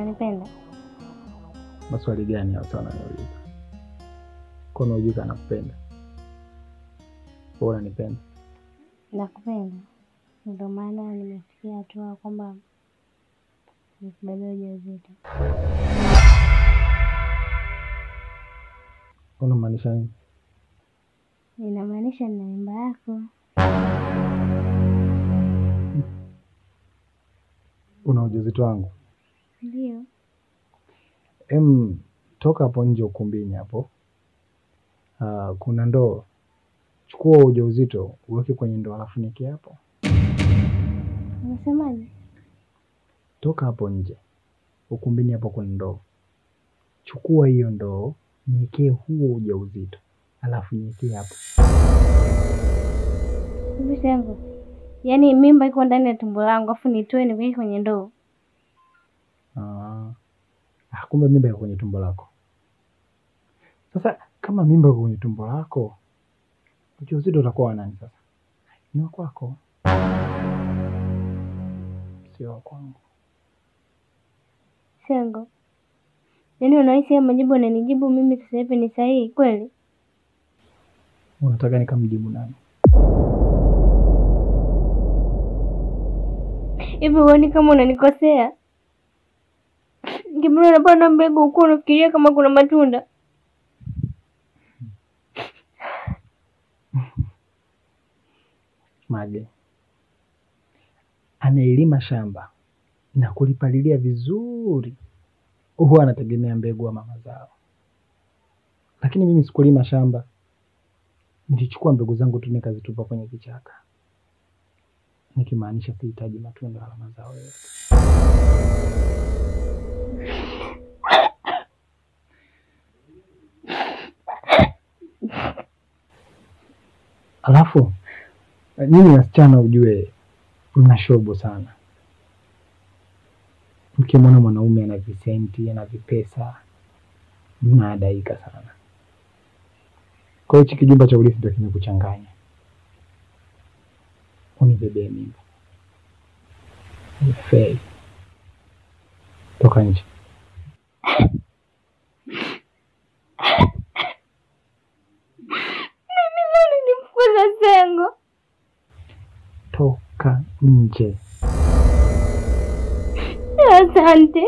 unanipenda? Maswali gani hayo sana niuliza? Kono hujui kama nakupenda? Wewe unanipenda? Nakupenda, ndio maana nimefikia hatua kwamba nikubebea ujauzito. Unamaanisha nini? Inamaanisha nina mimba yako. Una ujauzito wangu? Ndio. Em, toka hapo nje ukumbini hapo. Ah, kuna ndoo. Chukua ujauzito uweke kwenye ndoo alafu niweke hapo. Unasemaje? Toka hapo nje ukumbini hapo kuna ndoo. Chukua hiyo ndoo niwekee huo ujauzito alafu niwekee hapo. Hivi Sengo, yaani mimba iko ndani ya tumbo langu afu nitoe niweke kwenye ndoo? Ah, ah, kumbe mimba iko kwenye tumbo lako. Sasa kama mimba iko kwenye tumbo lako, ujauzito utakuwa wa nani sasa? Ni wa kwako, sio wa kwangu. Sengo, yaani unahisi haya majibu unanijibu mimi sasa hivi ni sahihi kweli? Unataka nikamjibu nani? Hivi huoni kama unanikosea? Kipindi unapanda mbegu huku unafikiria kama kuna matunda. Mage anaelima shamba na kulipalilia vizuri, huwa anategemea mbegu wa mama zao, lakini mimi sikulima shamba, nilichukua mbegu zangu tu nikazitupa kwenye kichaka, nikimaanisha sihitaji matunda wala mazao yote. Alafu nyinyi wasichana ujue mna shobo sana. Mkimwona mwanaume ana visenti ana vipesa, mnaadaika sana. Kwa hiyo hichi kijumba cha urithi ndio kimekuchanganya, unibebee mimba. Fei, toka nje. Mimi leo nilimfukuza Sengo. Toka nje. Asante.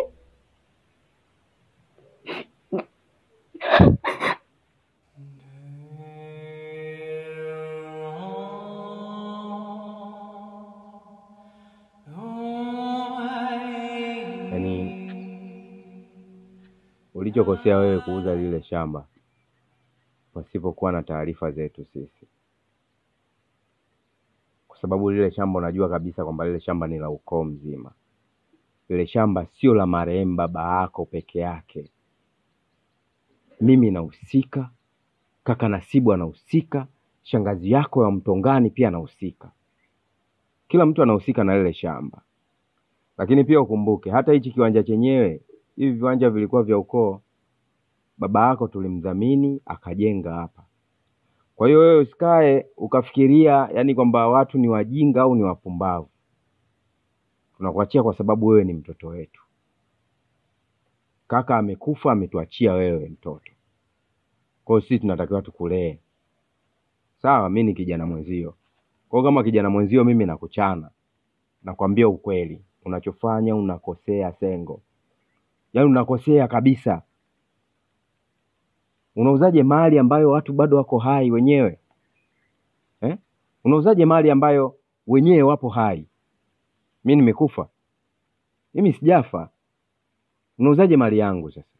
Yaani ulichokosea wewe kuuza lile shamba pasipokuwa na taarifa zetu sisi, kwa sababu lile shamba unajua kabisa kwamba lile shamba ni la ukoo mzima. Lile shamba sio la marehemu baba yako peke yake. Mimi nahusika, kaka Nasibu anahusika, shangazi yako ya Mtongani pia anahusika. Kila mtu anahusika na lile shamba, lakini pia ukumbuke hata hichi kiwanja chenyewe, hivi viwanja vilikuwa vya ukoo. Baba yako tulimdhamini akajenga hapa. Kwa hiyo wewe usikae ukafikiria yani kwamba watu ni wajinga au ni wapumbavu. Tunakuachia kwa sababu wewe ni mtoto wetu. Kaka amekufa, ametuachia wewe mtoto. Kwa hiyo sisi tunatakiwa tukulee. Sawa, mi ni kijana mwenzio. Kwa hiyo kama kijana mwenzio, mimi nakuchana, nakwambia ukweli, unachofanya unakosea Sengo, yaani unakosea kabisa. Unauzaje mali ambayo watu bado wako hai wenyewe eh? Unauzaje mali ambayo wenyewe wapo hai? Mi nimekufa, mimi sijafa. Unauzaje mali yangu sasa?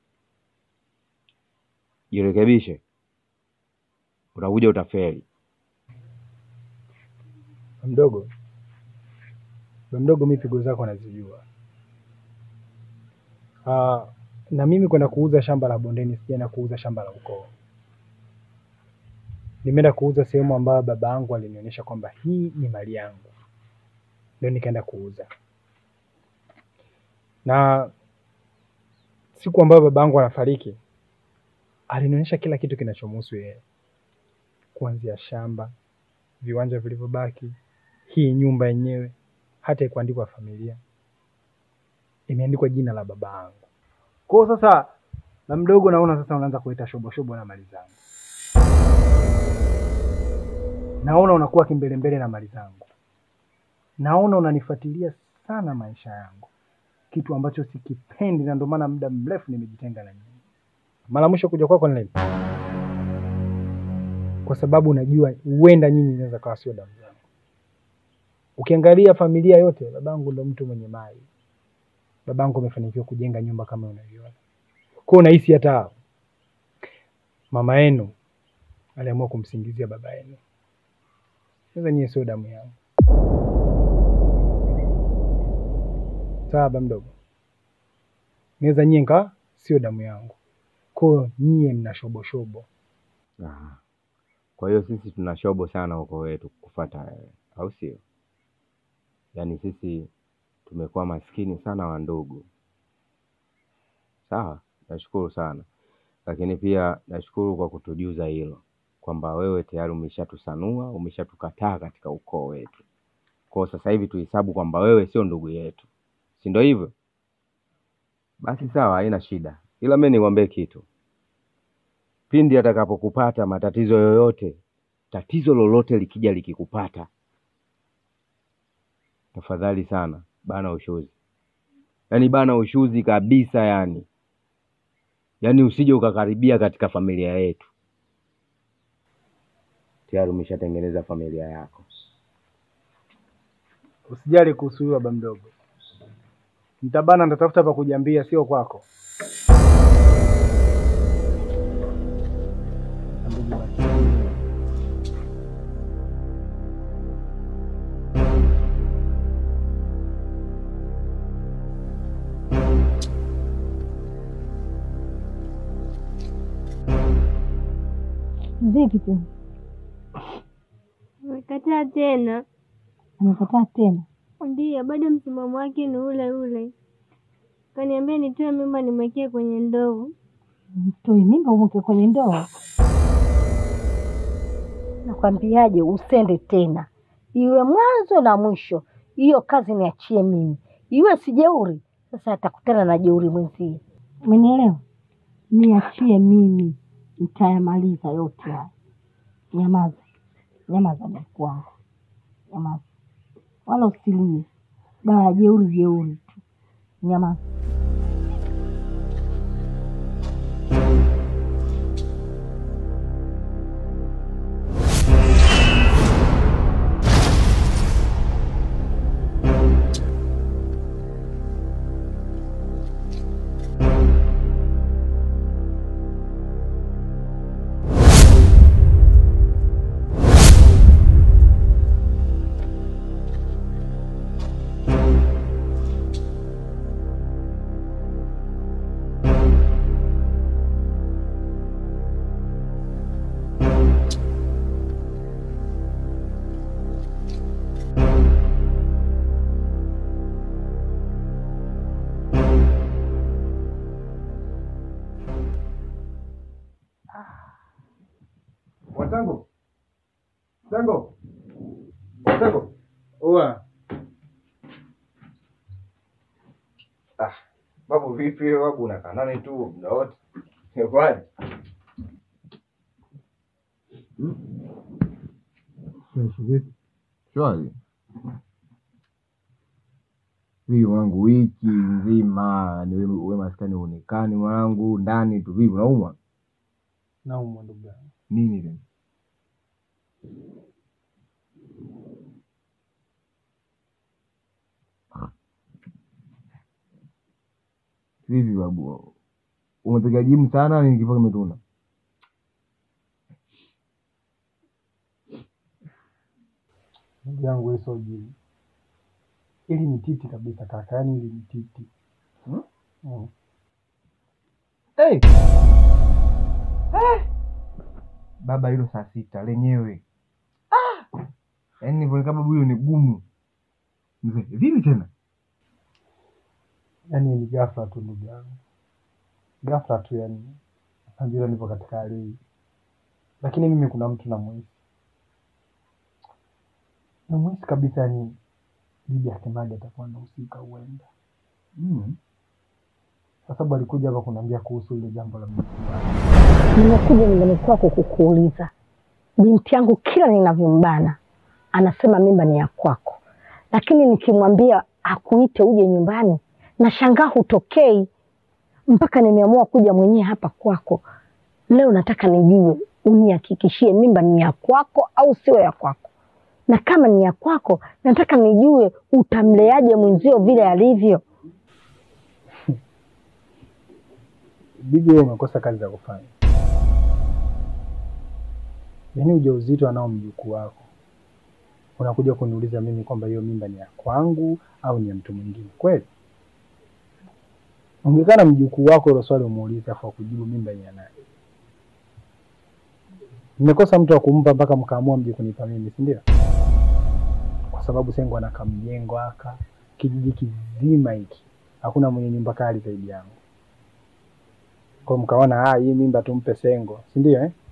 Jirekebishe, utakuja utafeli. Mdogo, mdogo, mi pigo zako nazijua. Ah, na mimi kwenda kuuza shamba la bondeni, sijaenda kuuza shamba la ukoo. Nimeenda kuuza sehemu ambayo baba yangu alinionyesha kwamba hii ni mali yangu, ndio nikaenda kuuza. Na siku ambayo baba yangu anafariki, alinionyesha kila kitu kinachomhusu yeye, kuanzia shamba, viwanja vilivyobaki, hii nyumba yenyewe, hata ikuandikwa familia, imeandikwa jina la baba yangu. Kwa hiyo sasa, na mdogo, naona sasa unaanza kuleta shobo shobo na mali zangu, naona unakuwa kimbelembele na mali zangu, naona unanifuatilia sana maisha yangu, kitu ambacho sikipendi, na ndio maana muda mrefu nimejitenga na nyinyi. Mara mwisho kuja kwako ni lini? Kwa sababu unajua huenda nyinyi inaweza kawa sio damu zangu. Ukiangalia familia yote, babangu ndo mtu mwenye mali, babangu amefanikiwa kujenga nyumba kama unavyoona. Kwa hiyo unahisi hata mama yenu aliamua kumsingizia baba yenu. Sasa nyie sio damu yangu, sawa baba mdogo? Naweza nyie nkawa sio damu yangu, kwa hiyo nyie mna shoboshobo. Ah. Kwa hiyo sisi tuna shobo sana uko wetu kufuata wewe, au sio? Yaani sisi tumekuwa maskini sana wa ndugu. Sawa, nashukuru sana, lakini pia nashukuru kwa kutujuza hilo kwamba wewe tayari umeshatusanua, umeshatukataa katika ukoo wetu. Kwa hiyo sasa hivi tuhesabu kwamba wewe sio ndugu yetu, si ndio hivyo? Basi sawa, haina shida, ila mimi nikwambie kitu pindi atakapokupata matatizo yoyote, tatizo lolote likija likikupata, tafadhali sana bana ushuzi, yaani bana ushuzi kabisa, yani yaani usije ukakaribia katika familia yetu. Tayari umeshatengeneza familia yako. Usijali kuhusu huyo baba mdogo, nitabana, nitatafuta pa kujiambia, sio kwako. Ndugu baki. Vipi tena? Amekataa tena. Amekataa tena? Ndiyo, bado msimamo wake ni ule ule. Kaniambia nitoe mimba nimwekee kwenye ndoo. Mtoe mimba umweke kwenye ndoa? Nakwambiaje, usende tena, iwe mwanzo na mwisho. Hiyo kazi niachie mimi, iwe si jeuri. Sasa atakutana na jeuri mwenzie, umenielewa? Niachie mimi, nitayamaliza yote haya. Nyamaza, nyamaza mjukuu wangu, nyamaza, wala usilie. Dawa ya jeuri jeuri tu, nyamaza. Watango, Tango, Tango, oa Ah, babu vipi wewe babu, unakaa nani tu muda wote? Kwaje? Shwari. Vipi mwanangu, wiki nzima ni wewe wewe maskani uonekani mwanangu, ndani tu vipi unaumwa? naumwa ndugu yangu. Nini tena? Vipi babu? Umepiga jimu sana ni kifua kimetuna? Ndugu yangu wewe sio jini, ili ni titi kabisa kaka, yaani ili ni titi Hmm? Mm. Hey! Baba hilo saa sita lenyewe. Ah! Yaani nilivyonika babu hilo ni gumu. Mzee, vipi tena? Yaani ni ghafla tu ndugu yangu, ghafla tu, yani najua nipo katika hali hii, lakini mimi kuna mtu namuhisi, namuhisi kabisa, yani bibi akemaji atakuwa anahusika huenda. Mm. kwa sababu alikuja hapa kuniambia kuhusu ile jambo la mjukuu wake. Nimekuja nyumbani kwako kukuuliza, binti yangu kila ninavyombana anasema mimba ni ya kwako, lakini nikimwambia akuite uje nyumbani nashangaa hutokei, mpaka nimeamua kuja mwenyewe hapa kwako. Leo nataka nijue, unihakikishie mimba ni ya kwako au sio ya kwako, na kama ni ya kwako, nataka nijue utamleaje mwenzio vile alivyo. Bibi, wewe umekosa kazi za kufanya. Yaani ujauzito anao mjukuu wako, unakuja kuniuliza mimi kwamba hiyo mimba ni ya kwangu au ni ya mtu mwingine? Kweli ungekaa na mjukuu wako hilo swali umuulize, afu akujibu mimba ni ya nani. Mmekosa mtu wa kumpa mpaka mkaamua mje kunipa mimi, si ndio? Kwa sababu Sengo ana kamjengo aka kijiji kizima hiki, hakuna mwenye nyumba kali zaidi yangu kwa mkaona ah, hii mimba tumpe Sengo, si ndio eh?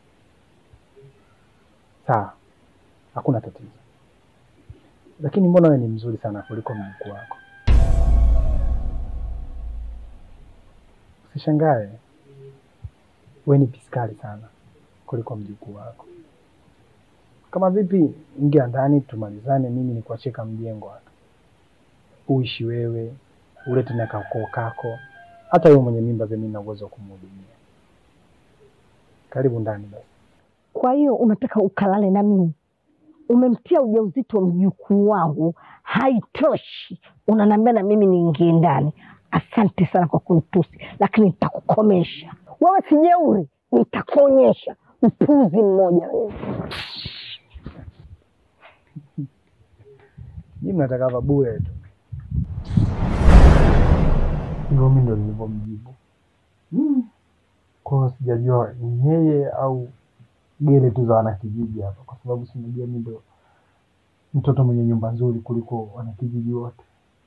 Sawa, hakuna tatizo, lakini mbona wewe ni mzuri sana kuliko mjukuu wako? Usishangae, wewe ni piskali sana kuliko mjukuu wako. Kama vipi, ingia ndani tumalizane, mimi nikuachie kamjengo hapa, uishi wewe, ulete na kakoo kako hata wewe mwenye mimba vile mimi na uwezo wa kumhudumia. Karibu ndani basi. Kwa hiyo unataka ukalale na mimi? Umemtia ujauzito mjukuu wangu, haitoshi, unaniambia na mimi niingie ndani? Asante sana kwa kunitusi, lakini nitakukomesha wewe. Sijeuri, nitakuonyesha mpuzi mmoja wewe. Nyinyi mnataka hapa bure tu. Hivyo mimi ndo nilivyomjibu. Mm. Kwa hiyo sijajua ni yeye au gele tu za wanakijiji hapa, kwa sababu sinajua mimi ndo mtoto mwenye nyumba nzuri kuliko wanakijiji wote.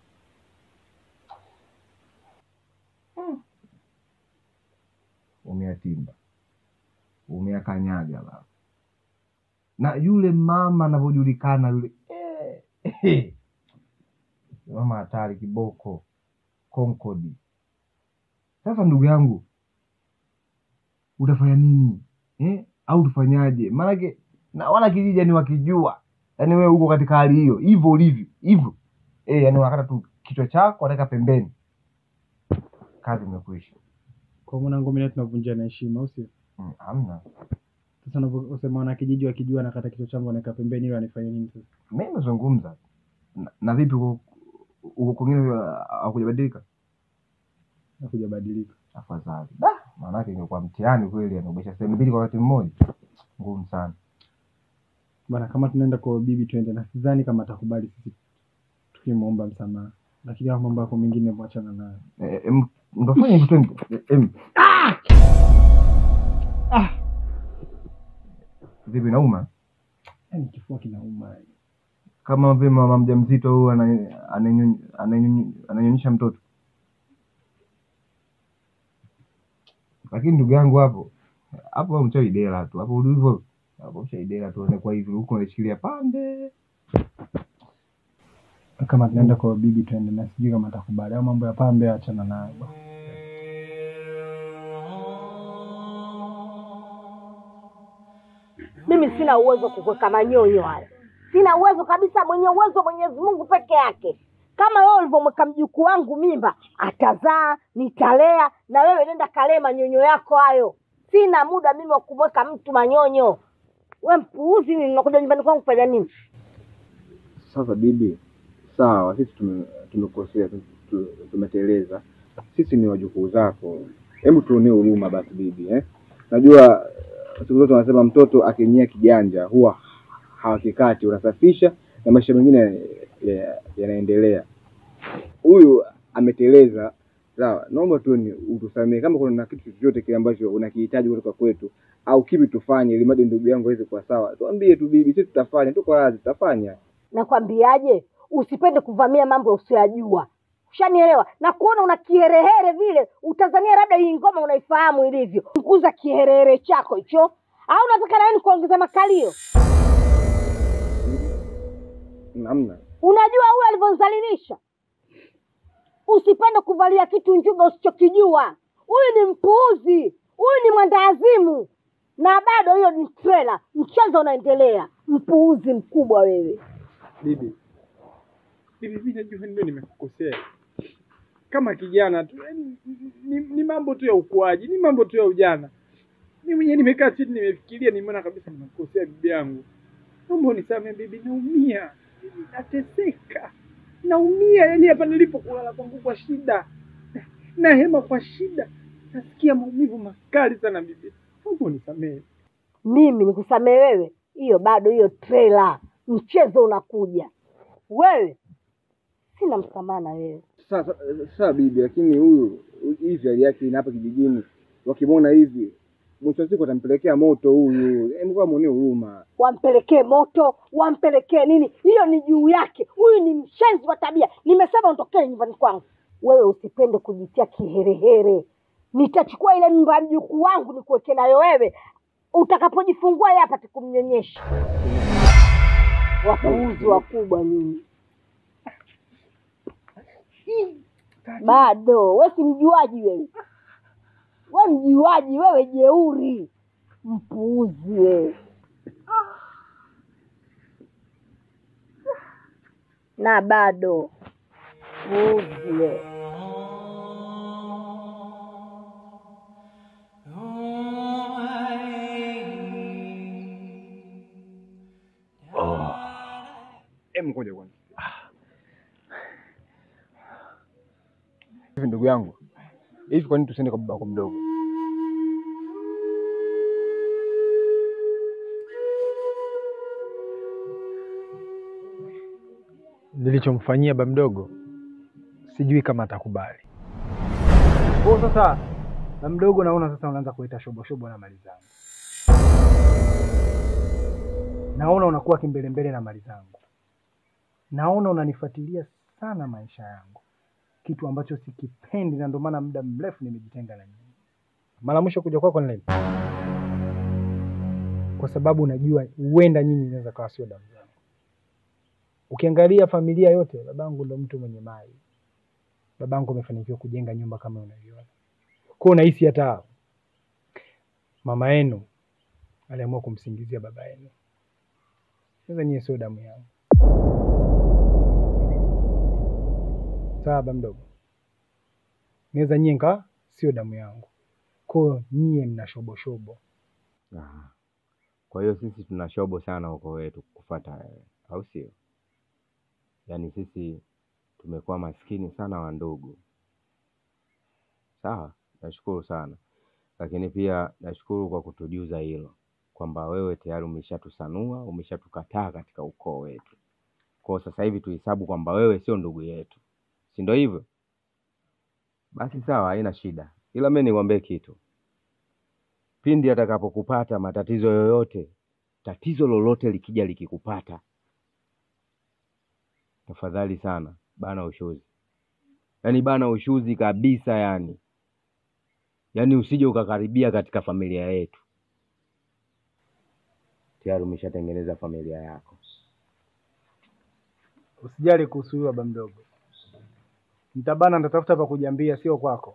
umeyatimba umeyakanyaga baba na yule mama anavyojulikana yule eh, eh. mama hatari kiboko konkodi sasa ndugu yangu utafanya nini eh? au tufanyaje maanake na wana kijiji yani wakijua yani wewe uko katika hali hiyo hivyo ulivyo hivyo eh, yani unakata tu kichwa chako wanaweka pembeni kazi imekwisha Kwa mwanangu mimi tunavunjia na heshima, au sio? Mm, hamna Sasa unaposema wanakijiji wakijua nakata kichwa changu wanaweka pembeni, ili wanifanye nini sasa? mi nimezungumza na, na vipi huko huko kwingine hakujabadilika Nakuja badilika. afadhali Da, maanake ingekuwa mtihani kweli anaogesha sehemu mbili kwa wakati mmoja ngumu sana Bana, kama tunaenda kwa bibi twende, na sidhani kama atakubali sisi tukimwomba msamaha, lakini kama mambo yako mengine mwachana nayo. Eh, em, ndofanya hivyo twende Eh, em. Ah! vipi nauma Yaani kifua kinauma. kama vile mama mjamzito huyu ana- ananyony- ananyony- ananyonyesha mtoto lakini ndugu yangu hapo hapo wewe mchawi dela tu hapo ulivyo hapo mchawi dela tu kwa hivi huko unashikilia pande Kama tunaenda kwa bibi twende, na sijui kama atakubali au mambo ya pambe, achana nayo. bwana. Mimi sina uwezo wa kukuweka manyonyo haya, sina uwezo kabisa. Mwenye uwezo Mwenyezi Mungu peke yake. Kama wewe ulivyomweka mjukuu wangu mimba, atazaa, nitalea, na wewe nenda kalee manyonyo yako hayo. Sina muda mimi wa kumweka mtu manyonyo. We mpuuzi, nini? Unakuja nyumbani kwangu kufanya nini? Sasa bibi, sawa, sisi tume- tumekosea, tu- tu- tumeteleza. Sisi ni wajukuu zako, hebu tuonee huruma basi bibi eh? Najua eh, siku zote wanasema mtoto akinyia kiganja huwa hawakikati, unasafisha na maisha mengine ya- yanaendelea. Huyu ameteleza, sawa. Naomba tu ni utusamehe kama kuna kitu chochote kile ambacho unakihitaji kutoka kwetu au kipi tufanye, ili mradi ndugu yangu aweze kuwa sawa. Tuambie tu bibi, sisi tutafanya, tuko radhi, tutafanya. Nakwambiaje, usipende kuvamia mambo usiyajua. Ushanielewa? Na kuona una kiherehere vile, utazania labda hii ngoma unaifahamu ilivyo. Punguza kiherehere chako hicho, au unataka na nini kuongeza makalio? Namna Unajua huyu alivyonzalilisha Usipende kuvalia kitu njuga usichokijua. Huyu ni mpuuzi, huyu ni mwandaazimu, na bado hiyo ni trela. Mchezo unaendelea. Mpuuzi mkubwa wewe. Bibi, bibi, mimi najua ndio nimekukosea kama kijana tu, yaani ni, ni mambo tu ya ukuaji, ni mambo tu ya ujana. Mimi mwenyewe nimekaa chini, nimefikiria, nimeona kabisa nimekukosea bibi yangu. Naomba unisamehe bibi, naumia bibi, nateseka, naumia. Yani hapa nilipo kulala kwangu kwa shida na hema kwa shida, nasikia maumivu makali sana bibi, naomba unisamehe. Mimi nikusamee wewe? Hiyo bado hiyo trela. Mchezo unakuja. Wewe sina msamaha na wewe. Sasa sasa bibi, lakini huyu hivi hali yake ina hapa kijijini, wakimwona hivi mwisho wa siku atampelekea moto huyu. Hebu kwa mwonee huruma. wampelekee moto, wampelekee nini, hiyo ni juu yake. Huyu ni mshenzi wa tabia. Nimesema ondokee nyumbani kwangu. Wewe usipende kujitia kiherehere. Nitachukua ile mimba ya mjukuu wangu nikuweke nayo wewe, utakapojifungua yeye apate kumnyonyesha. Wapuuzi wakubwa nyinyi. Bado we si mjuaji wewe, we mjuaji wewe, jeuri, mpuuzi wewe. na bado puuzi wewe. Hebu ngoja kwanza. Hivi ndugu yangu, hivi kwa nini tusiende kwa babako mdogo? Nilichomfanyia ba mdogo sijui kama atakubali. Kwa sasa ba mdogo, naona sasa unaanza kuleta shobo shobo na mali zangu, naona unakuwa kimbelembele na mali zangu, naona unanifuatilia sana maisha yangu, kitu ambacho sikipendi, na ndio maana muda mrefu nimejitenga na nyinyi. Mara mwisho kuja kwako ni lini? Kwa sababu najua huenda nyinyi inaweza kawa sio damu zangu. Ukiangalia familia yote, babangu ndo mtu mwenye mali. Babangu amefanikiwa kujenga nyumba kama unavyoona. Kwa hiyo unahisi hata mama yenu aliamua kumsingizia baba yenu. Sasa nyie sio damu yangu. Sawa baba mdogo, naweza nyie nkaa sio damu yangu, kwa hiyo nyie mna shoboshobo. Ah. Kwa hiyo sisi tuna shobo sana uko wetu kufuata wewe, au sio? Yaani sisi tumekuwa maskini sana wa ndugu. Sawa, nashukuru sana, lakini pia nashukuru kwa kutujuza hilo kwamba wewe tayari umeshatusanua, umeshatukataa katika ukoo wetu. Kwa hiyo sasa hivi tuhesabu kwamba wewe sio ndugu yetu, si ndio hivyo? Basi sawa, haina shida, ila mimi nikwambie kitu pindi atakapokupata matatizo yoyote, tatizo lolote likija likikupata, tafadhali sana bana ushuzi, yaani bana ushuzi kabisa, yani yaani usije ukakaribia katika familia yetu. Tayari umeshatengeneza familia yako. Usijali kuhusu huyo baba mdogo, nitabana, nitatafuta pa kujiambia, sio kwako.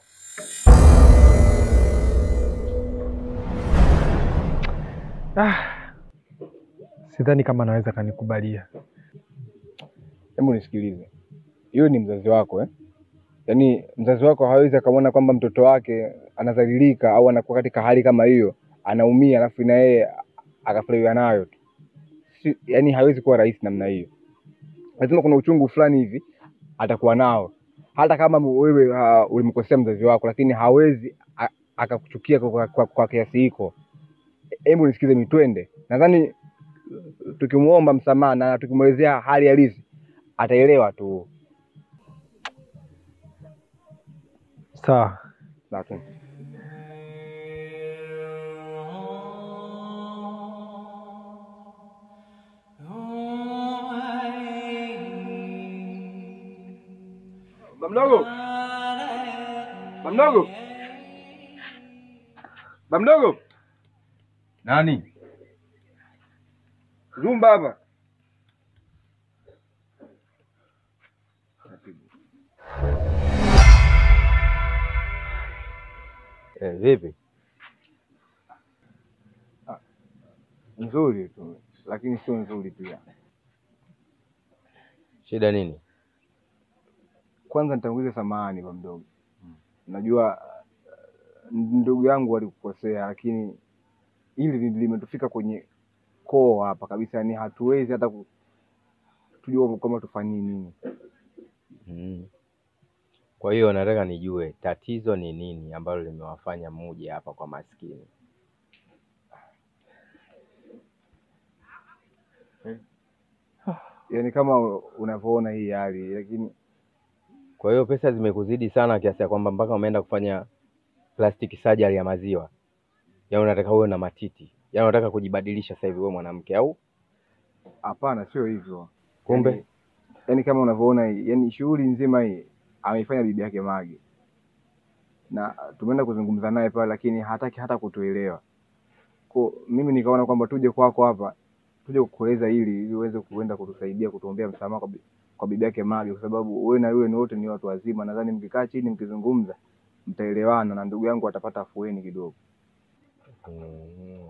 Ah, sidhani kama anaweza kanikubalia. Hebu nisikilize, hiyo ni mzazi wako eh? Yaani mzazi wako hawezi akamwona kwamba mtoto wake anadhalilika au anakuwa katika hali kama hiyo, anaumia, alafu na yeye akafurahiwa nayo tu. Si, yaani hawezi kuwa rahisi namna hiyo. Lazima kuna uchungu fulani hivi atakuwa nao, hata kama wewe uh, ulimkosea mzazi wako, lakini hawezi a- akakuchukia kwa, kwa, kwa, kwa kiasi hiko. Hebu nisikize, mitwende. Nadhani tukimwomba msamaha na tukimwelezea hali halisi ataelewa tu. Sawa, Lakini Bamdogo, bamdogo, bamdogo, Nani? zumba hapa. Eh, vipi? Nzuri tu, lakini sio nzuri pia. Shida nini? Kwanza nitangulize samahani kwa mdogo, najua uh, ndugu yangu alikukosea, lakini hili li- limetufika kwenye koo hapa kabisa, yani hatuwezi hata ku- tujua kwamba tufanyie nini. Mm. Kwa hiyo nataka nijue tatizo ni nini ambalo limewafanya muje hapa kwa maskini. Yani kama unavyoona hii hali, lakini Kwa hiyo pesa zimekuzidi sana kiasi ya kwamba mpaka umeenda kufanya plastic surgery ya maziwa. Yaani unataka uwe na matiti. Yaani unataka kujibadilisha sasa hivi wewe mwanamke au? hapana, sio hivyo. Kumbe? yani, yani kama unavyoona hii, yani shughuli nzima hii ameifanya bibi yake Mage, na tumeenda kuzungumza naye pale, lakini hataki hata kutuelewa. Kwa mimi nikaona kwamba tuje kwako hapa, tuje kukueleza hili ili uweze kuenda kutusaidia kutuombea msamaha kwa, bi- kwa bibi yake Mage, kwa sababu wewe na yule ni wote ni watu wazima. Nadhani mkikaa chini mkizungumza mtaelewana na ndugu yangu atapata afueni kidogo. Mm.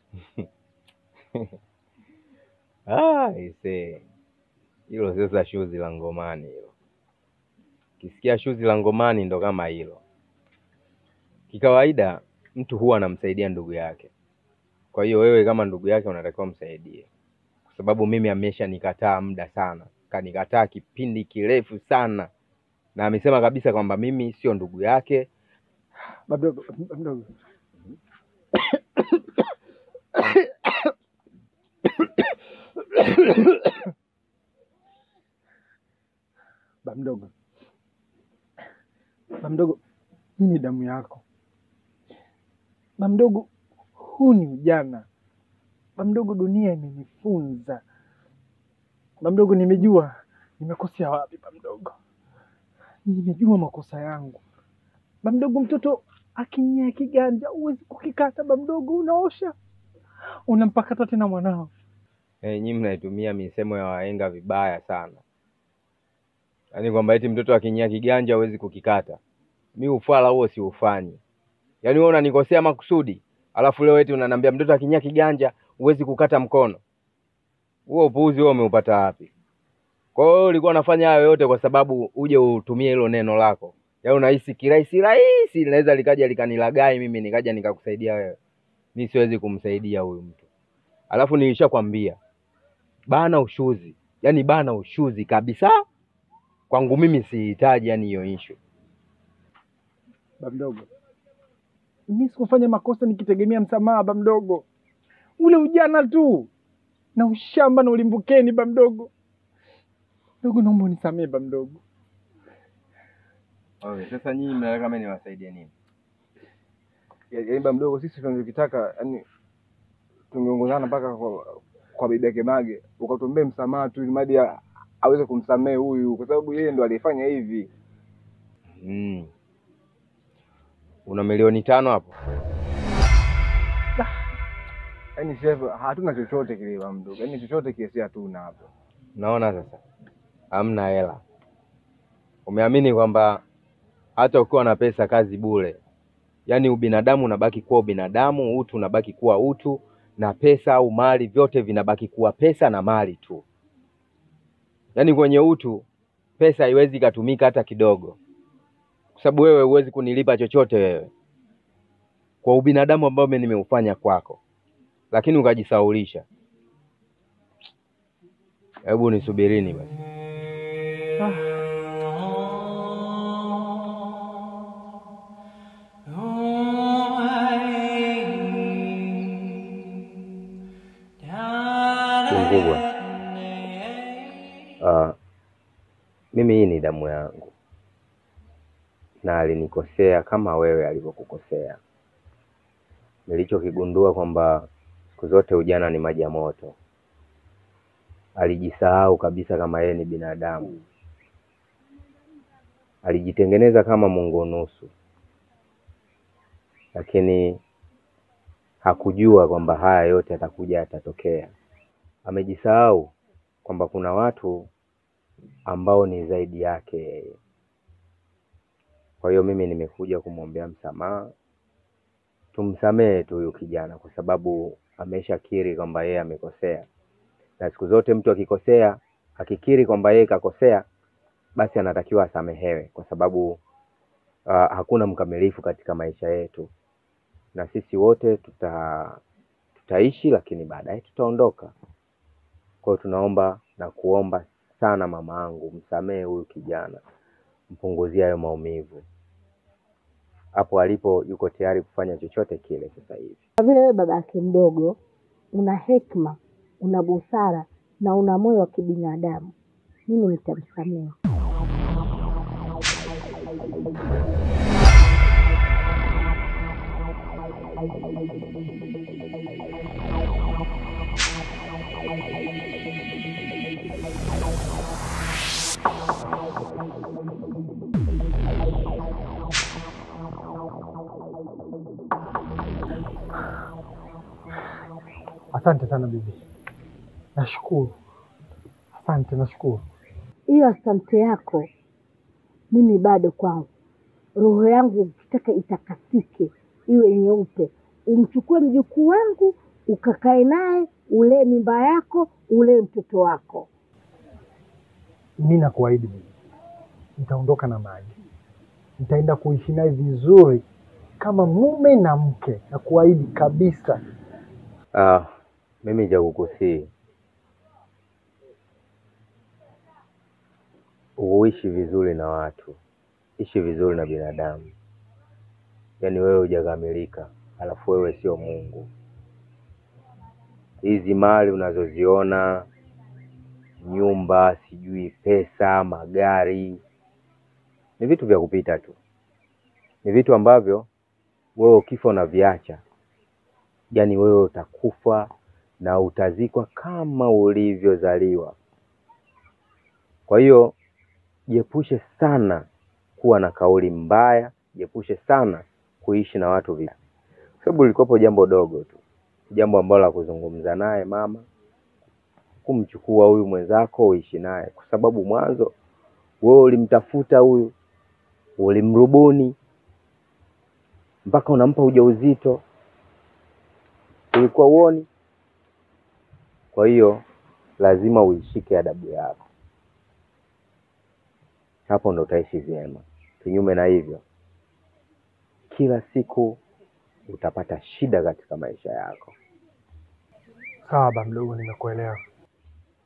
Ah, ise. Hilo sasa shuzi la ngomani hilo. Kisikia shuzi la ngomani ndo kama hilo. Kikawaida mtu huwa anamsaidia ndugu yake. Kwa hiyo wewe kama ndugu yake unatakiwa msaidie, kwa sababu mimi amesha nikataa muda sana, kanikataa kipindi kirefu sana, na amesema kabisa kwamba mimi sio ndugu yake. Mdogo, mdogo. Ba mdogo, ba mdogo, hii ni damu yako. Ba mdogo, huu ni ujana. Ba mdogo, dunia imenifunza. Ba mdogo, nimejua nimekosea wapi. Ba mdogo, nimejua makosa yangu. Ba mdogo, mtoto akinyea kiganja huwezi kukikata. Ba mdogo, unaosha unampakata tena mwanao. Eh, nyinyi mnaitumia misemo ya wahenga vibaya sana, yaani kwamba eti mtoto akinyia kiganja huwezi kukikata. Mi ufala huo siufanyi. Yaani wewe unanikosea makusudi, alafu leo eti unaniambia mtoto akinyia kiganja huwezi kukata mkono. Huo upuuzi huo umeupata wapi? Kwa hiyo wewe ulikuwa unafanya hayo yote kwa sababu uje utumie hilo neno lako, yaani unahisi kirahisi rahisi linaweza likaja likanilagai mimi nikaja nikakusaidia wewe. Mi siwezi kumsaidia huyu mtu. Alafu nilishakwambia bana ushuzi, yaani bana ushuzi kabisa. Kwangu mimi sihitaji yani hiyo issue. Ba mdogo, mi sikufanya makosa nikitegemea msamaha. Ba mdogo, ule ujana tu na ushamba na ulimbukeni. Ba mdogo, mdogo, naomba unisamee ba mdogo. Okay, sasa nyinyi mnataka mimi niwasaidie nini? Yaani ba mdogo, sisi tunachokitaka yani tungeongozana mpaka kwa, kwa bibi yake Mage, ukatuombee msamaha tu ili mradi a- aweze kumsamehe huyu, kwa sababu yeye ndo alifanya hivi. Mm. Una milioni tano hapo? Yaani chef, hatuna chochote kile ba mdogo, yaani chochote kile si hatuna hapo. Naona sasa hamna hela. Umeamini kwamba hata ukiwa na pesa kazi bure, yaani ubinadamu unabaki kuwa ubinadamu, utu unabaki kuwa utu, na pesa au mali vyote vinabaki kuwa pesa na mali tu. Yaani kwenye utu pesa haiwezi ikatumika hata kidogo, kwa sababu wewe huwezi kunilipa chochote wewe kwa ubinadamu ambao mimi nimeufanya kwako, lakini ukajisaulisha. Hebu nisubirini basi. Mkubwa, uh, mimi hii ni damu yangu na alinikosea kama wewe alivyokukosea. Nilichokigundua kwamba siku zote ujana ni maji ya moto. Alijisahau kabisa kama yeye ni binadamu, alijitengeneza kama Mungu nusu, lakini hakujua kwamba haya yote atakuja yatatokea. Amejisahau kwamba kuna watu ambao ni zaidi yake yeye. Kwa hiyo mimi nimekuja kumwombea msamaha tumsamehe tu huyu kijana, kwa sababu ameshakiri kwamba yeye amekosea, na siku zote mtu akikosea, akikiri kwamba yeye kakosea, basi anatakiwa asamehewe, kwa sababu uh, hakuna mkamilifu katika maisha yetu, na sisi wote tuta tutaishi, lakini baadaye tutaondoka. Kwa hiyo tunaomba na kuomba sana, mama yangu, msamehe huyu kijana, mpunguzie hayo maumivu. Hapo alipo yuko tayari kufanya chochote kile sasa hivi. Kwa vile wewe baba yake mdogo, una hekima, una busara na una moyo wa kibinadamu, mimi nitamsamehe. Asante sana bibi, nashukuru. Asante, nashukuru. Hiyo asante yako mimi bado kwangu, roho yangu ukitaka itakasike, iwe nyeupe, umchukue mjukuu wangu ukakae naye, ulee mimba yako, ulee mtoto wako. Mi nakuahidi bibi, nitaondoka na maji, nitaenda kuishi naye vizuri kama mume na mke, nakuahidi kabisa. Ah, mimi cha kukusii uishi vizuri na watu, ishi vizuri na binadamu. Yaani wewe hujakamilika, alafu wewe sio Mungu. Hizi mali unazoziona, nyumba, sijui pesa, magari, ni vitu vya kupita tu, ni vitu ambavyo wewe ukifa unaviacha yaani wewe utakufa na utazikwa kama ulivyozaliwa. Kwa hiyo jiepushe sana kuwa na kauli mbaya, jiepushe sana kuishi na watu vibaya, kwa sababu lilikuwapo jambo dogo tu, jambo ambalo la kuzungumza naye mama, kumchukua huyu mwenzako uishi naye, kwa sababu mwanzo wewe ulimtafuta huyu, ulimrubuni mpaka unampa ujauzito ulikuwa uoni. Kwa hiyo lazima uishike adabu yako, hapo ndo utaishi vyema. Kinyume na hivyo, kila siku utapata shida katika maisha yako. Sawa ba mdogo, nimekuelewa.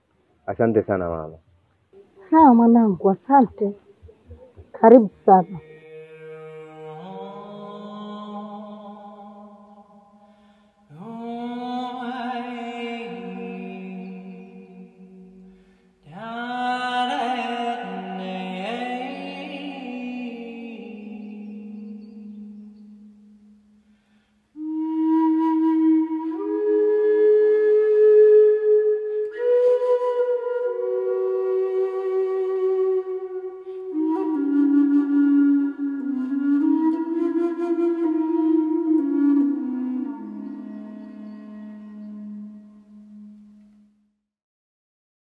Asante sana mama. Sawa mwanangu, asante, karibu sana.